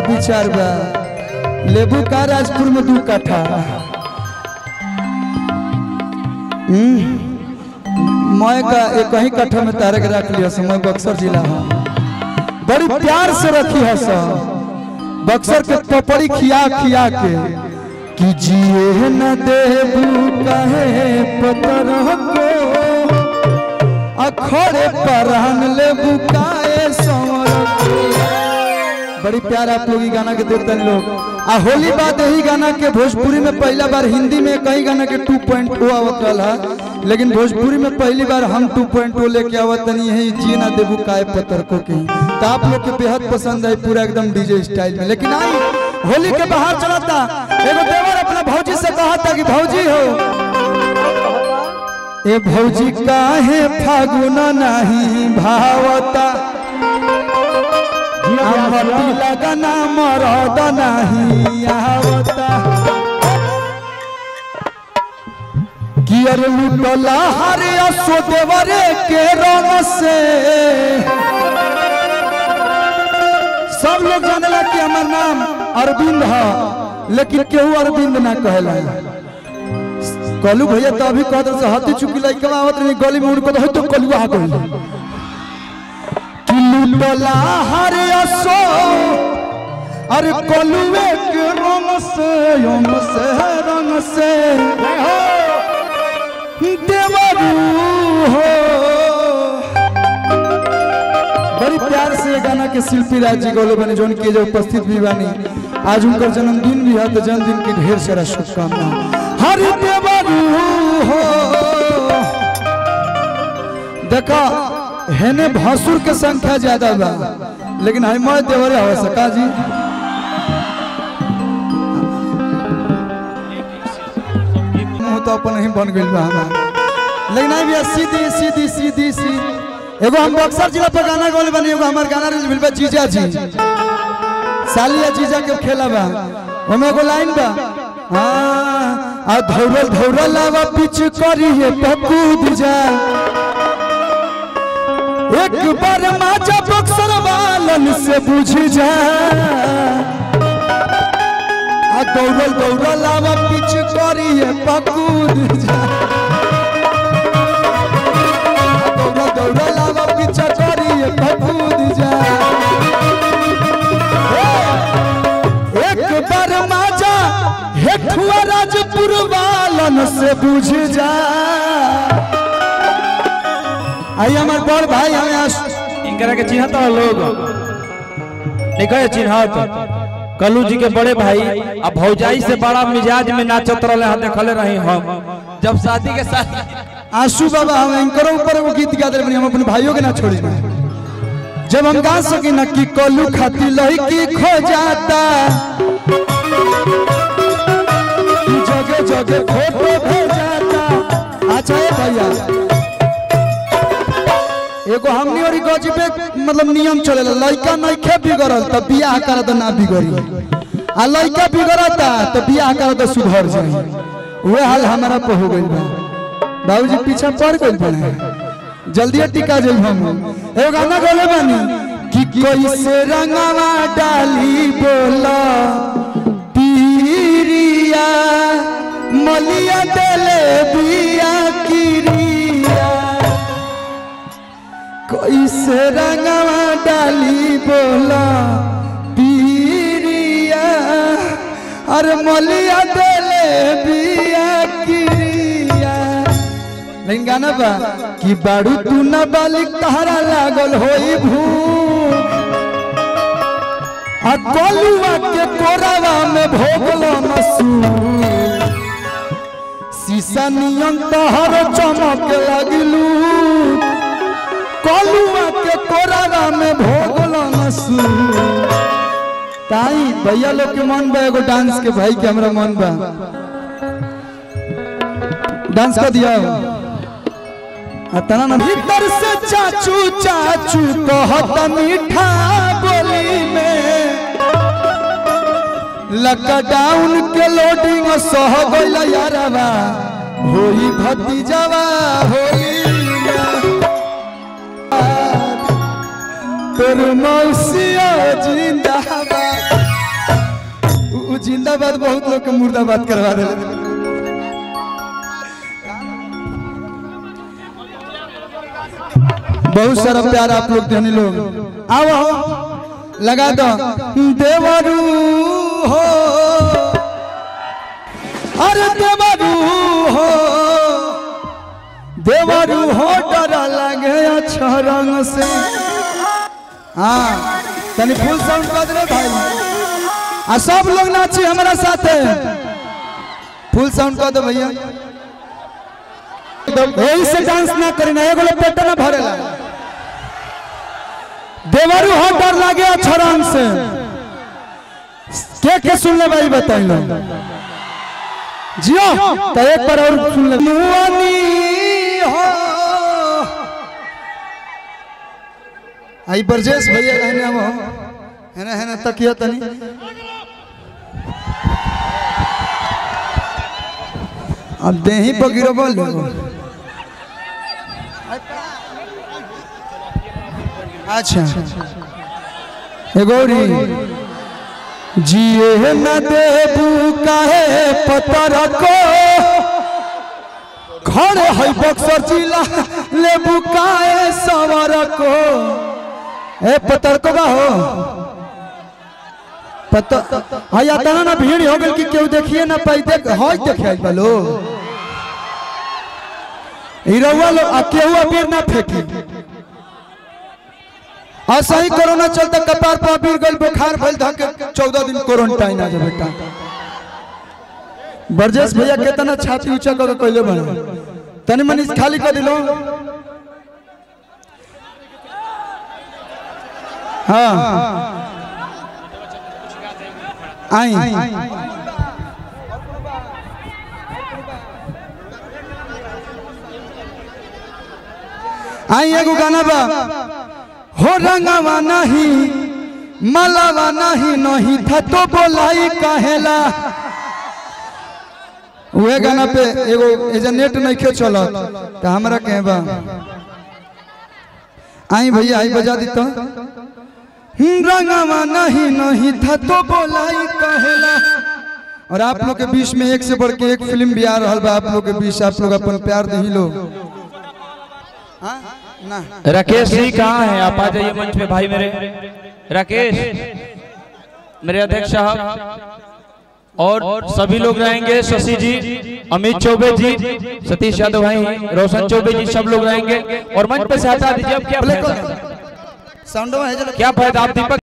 विचार बा लेबू का राजपुर में दू कट्ठा हम्म, मैं का एक ही कट्ठा में तारे के रख लिया मैं बक्सर जिला हूँ बड़ी प्यार से रखी है सब बक्सर के पपड़ी खिया खिया के कि जिए न देबू कहे पतर को अखड़े परहन लेबू काए संवर को बड़ी प्यार आप लोग ई गाना के देते हैं लोग आ होली बाद यही गाना के भोजपुरी में पहला बार हिंदी में कई गाना के 2.0 आवत रहा लेकिन भोजपुरी में पहली बार हम 2.0 लेके आवत तनी यही जिए ना देबू काय पत्थर को के तो आप लोग के बेहद पसंद आई पूरा एकदम डीजे स्टाइल में लेकिन आई होली के बाहर चला था एगो देवर अपना भौजी से कहा था कि भौजी हो ए भौजी काहे फागुन नहीं भावता अमती लगना मरद नहीं आवता कियर लुटला हरे असो देवरे के रंग से सब लोग जानेला कि हमार नाम अरविंद है लेकिन केहू अरविंद ना कहला कलू भैया तो अभी कहत रहे हती चुकी लइका आवत रही गली में उनको तो तो कलुआ आ गइल कि लुटला हरे असो अरे कलुए के रंग से रंग से रंग से देवरू हो बड़ी प्यार से ये गाना के शिल्पी राज जी गौले बने जोन के जो उपस्थित भी बानी आज उनका जन्मदिन भी है तो जन्मदिन की ढेर सारा शुभकामना हर देवरू हो देखा हेने भासुर के संख्या ज्यादा बा लेकिन हिमायत देवरे हो सका जी मुंह तो अपन ही बन गइल बा हमार लेकिन आई भी सीधी सीधी सीधी सी एगो हम बक्सर जिला पर गाना गौले बनी एगो हमार गाना रिलीज भेल बा जीजा जी सालिया जीजा के खेला बा ओमे एगो लाइन बा हाँ आ धौरल धौरल लावा पिच करिए पकूद जा एक बार माजा बक्सर वालन से बुझ जा आ दौड़ल दौड़ल लावा पिच करिए पकूद जा आ दौड़ल दौड़ल लावा पिच करिए पकूद जा एक बार माजा हेठुआ राजपुर वालन से बुझ जा आई हमार बड़ भाई हमें आस इनकरा के चिन्हत हो लोग निकले चिन्हत कलू जी के बड़े भाई अब भौजाई से बड़ा मिजाज में नाचत रहे हैं देखले रही हम जब शादी के साथ आंसू बाबा हम इनकरो ऊपर वो गीत गा दे हम अपने भाइयों के ना छोड़ी जब हम गा सकी ना कि कलू खाती लड़की खो जाता जगह जगह फोटो भेजाता अच्छा है भैया एगो हमनी और गजबे मतलब नियम चलेला लड़का नइखे बिगड़ल त बियाह कर त ना बिगड़ी आ लड़का बिगड़ता त बियाह कर त सुधर जाई वह हाल हमारा पे हो गइल बा बाबूजी पीछा पड़ गइल बा जल्दी टिका जाई हम एगो गाना गले बानी कि कैसे रंगवा डाली बोला पीरिया मलिया देले बिया किरिया कैसे रंगवा डाली बोला पीरिया अरे मलिया देले बिया किरिया लेकिन गाना बा कि बाड़ू तू न बालिक तहरा लागल होई भूख आ कोलुआ के कोरावा में भोगलो मसूर शीशा नियन तहर चमक लगिलू कलुआ के कोरावा में भोगलो नसू ताई भैया लोग के मन बा एगो डांस के भाई के हमरा मन बा डांस कर दिया आ तना ना भीतर से चाचू चाचू कहत मीठा बोली में लॉकडाउन के लोडिंग सह गइल यारवा होई भतीजवा होली में तोर मौसिया जिंदाबाद जिंदाबाद बहुत लोग के मुर्दाबाद करवा दे बहुत सारा प्यार आप लोग देने लोग आओ आओ लगा दो देवरू हो अरे देवरू हो देवरू हो डर लगे अच्छा रंग से हाँ तनी फुल साउंड कर दे भाई आ सब लोग नाची हमारा साथ फुल साउंड कर दो भैया यही से डांस ना करी ना एगो लोग पेट ना भरेला देवरू हो डर लागे अच्छा रंग से के के सुन ले भाई बताई लो जियो तो एक बार और सुन ले मुआनी हो आई बरजेश भैया कहने हम है ना है ना तकिया तनी अब देही पर गिरो बोल अच्छा हे गौरी जिए न देबू काहे पतर को खड़े है बक्सर जिला लेबू काहे सवर को ए पतर को बा हो पता हया तना ना भीड़ हो गल कि केहू देखिए ना पाई देख हई देखे आई बालो ई रउआ लोग आ केहू अबीर ना फेंकी आ सही कोरोना चलता कपार पर अबीर गइल बुखार भइल धक चौदह दिन क्वारंटाइन आ जा बेटा बरजेश भैया केतना छाती ऊंचा कर कइले बने तनी मनी खाली कर दिलो हाँ आई आई एगो गाना बा हो रंगवा नहीं मलावा नहीं नहीं था तो बोलाई कहेला उहे गाना पे एगो एजेंट नहीं के चलत तो हमरा कहे बा आई भैया आई बजा दी तो रंगवा नहीं नहीं था तो बोलाई कहेला और आप लोग के बीच में एक से बढ़ के एक फिल्म भी आ रहा बा आप लोग के बीच आप लोग अपन प्यार दही लो हाँ? ना राकेश जी कहाँ हैं आप आ जाइए मंच पे भाई मेरे राकेश मेरे अध्यक्ष साहब और सभी लोग रहेंगे शशि जी अमित चौबे जी सतीश यादव भाई रोशन चौबे जी सब लोग रहेंगे और मंच पे से हटा दीजिए अब क्या प्ले फायदा कर साउंड में है जरा क्या फायदा आप दीपक